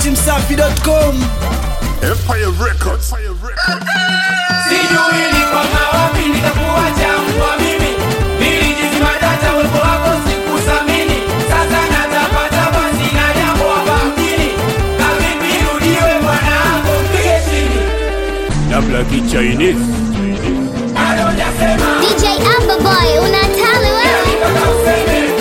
datimsafi.com Empire Records. Empire Records. Sijui ni kwa mawapi nitakuacha mbwa mimi Nilijizima data uwepo wako sikuthamini Sasa natapatapa sina jambo hapa mjini Kavipi rudiwe mwanangu mpige chini Labda kichinese Bado hujasema DJ Amberboy unatali wewe mpaka useme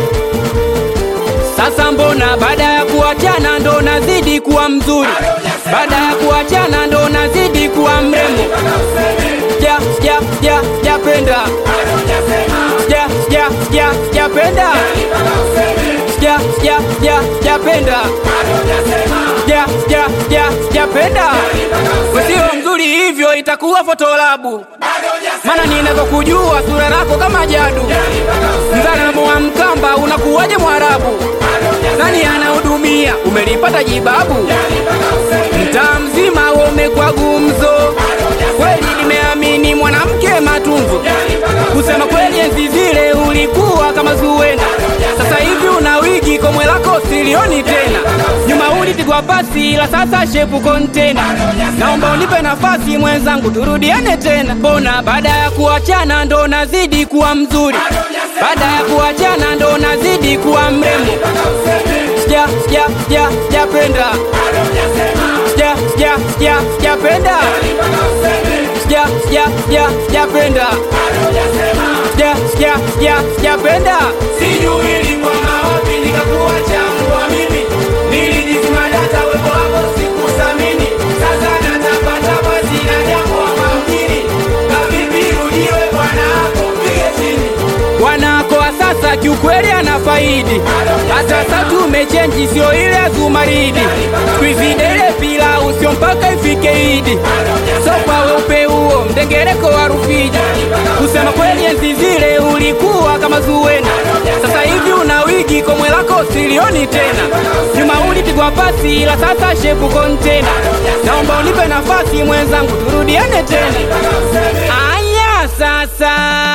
Sasa mbona baada ya kuachana ndo nazidi kuwa mzuri, baada ya kuachana ndo nazidi kuwa mrembo. mpaka useme Sija sija sija sijapenda, Bado hujasema sija sija sija sijapenda, mpaka useme sija sija sija sijapenda, Bado hujasema sija sija sija sijapenda. mpaka useme Sio mzuri hivyo, itakuwa fotolabu, Bado hujasema maana ninavyokujua sura lako kama jadu. mpaka useme Mzalamo wa Mkamba unakuwaje Mwarabu? Bado hujasema Nani anahudumia? Umelipata jibabu? mpaka useme mtaa mzima umekuwa gumzo. Kweli nimeamini mwanamke matunzo. Kusema kweli, enzi zile ulikuwa kama Zuwena, sasa hivi una wigi, komwe lako silioni tena. Nyuma ulipigwa pasi, ila sasa shepu kontena. Naomba unipe nafasi mwenzangu, turudiane tena. Mbona baada ya kuachana ndo nazidi kuwa mzuri, baada ya kuachana ndo nazidi kuwa mrembo. Sija sija sija sijapenda sija sija sija sijapenda sija sija sija sijapenda sija sija sija sijapenda Sijui ilikuwa mawapi nikakuacha mbwa mimi Nilijizima data uwepo wako sikuthamini Sasa natapatapa sina jambo hapa mjini Kavipi rudiwe bwana wako mpige chini wanako wa sasa kiukweli anafaidi hata sasa tumechenji sio ile ya zumaridi twizidele pilau sio mpaka ifike idi so kwa weupe huo mdengereko wa rufiji kusema kweli enzi zile ulikuwa kama zuwena sasa hivi una wigi komwe lako silioni tena nyuma ulipigwa pasi ila sasa shepu kontena naomba unipe nafasi mwenzangu turudiane tena aya sasa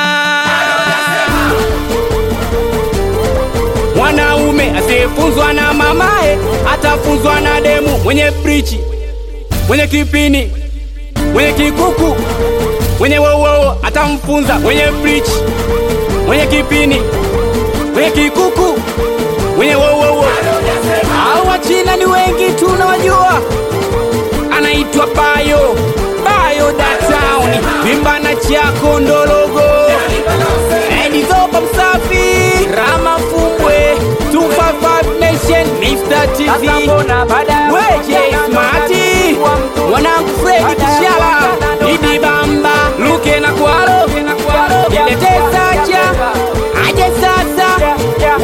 Mwanaume asiyefunzwa na mamae atafunzwa na demu mwenye prichi, mwenye kipini, mwenye kikuku, mwenye wowowo atamfunza mwenye prichi, mwenye kipini, mwenye kikuku, mwenye wowowo. Hao wachina ni wengi tunawajua, anaitwa Bayo Bayo da Town, vimbana chako ndologo Edizopa msafi Rama Fumbwe 255 Nation Mr. TV Weje Smarty Mwanangu Fredi Kishala Idi Bamba Luke na Kwaro Ilete Sacha Aje sasa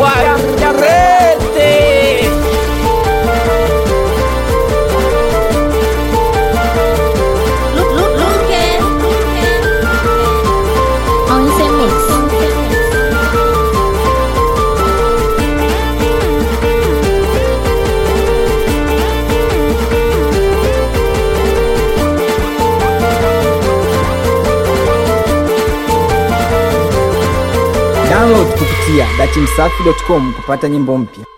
Warete Look look look at On the mix download kupitia datimsafi.com kupata nyimbo mpya